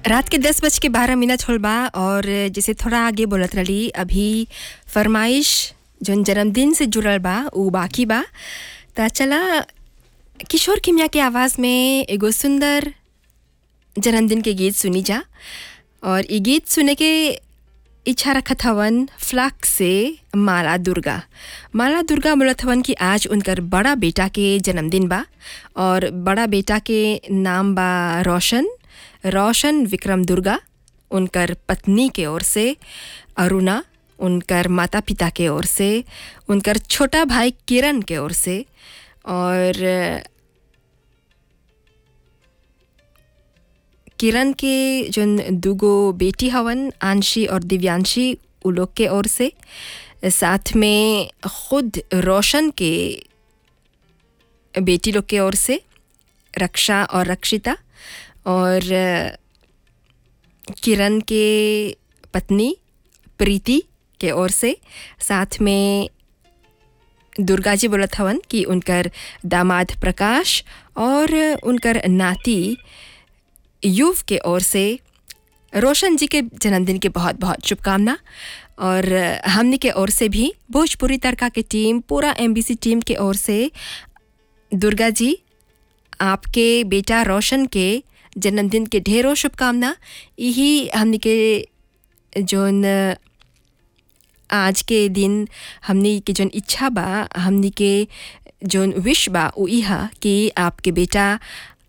रात के दस बज के बारह मिनट होल बा और जैसे थोड़ा आगे बोलत रही अभी फरमाइश जौन जन्मदिन से जुड़ल बा उ बाकी बा त चला किशोर किमिया के आवाज़ में एगो सुंदर जन्मदिन के गीत सुनी जा और ये गीत सुने के इच्छा रखत हवन फ्लक से माला दुर्गा माला दुर्गा बोलत हवन कि आज उनकर बड़ा बेटा के जन्मदिन बा और बड़ा बेटा के नाम बा रोशन रोशन विक्रम दुर्गा उनकर पत्नी के ओर से अरुणा उनकर माता पिता के ओर से उनकर छोटा भाई किरण के ओर से और किरण के जोन दूगो बेटी हवन आंशी और दिव्यांशी उ लोग के ओर से साथ में खुद रोशन के बेटी लोग के ओर से रक्षा और रक्षिता और किरण के पत्नी प्रीति के ओर से साथ में दुर्गा जी बोलत हवन कि उनकर दामाद प्रकाश और उनकर नाती युव के ओर से रोशन जी के जन्मदिन के बहुत बहुत शुभकामना और हमनी के ओर से भी भोजपुरी तड़का के टीम पूरा एमबीसी टीम के ओर से दुर्गा जी आपके बेटा रोशन के जन्मदिन के ढेरों शुभकामना यही हमनी के जोन आज के दिन हमनी के जोन इच्छा बा हमनी के जोन विश बा उ इहा कि आपके बेटा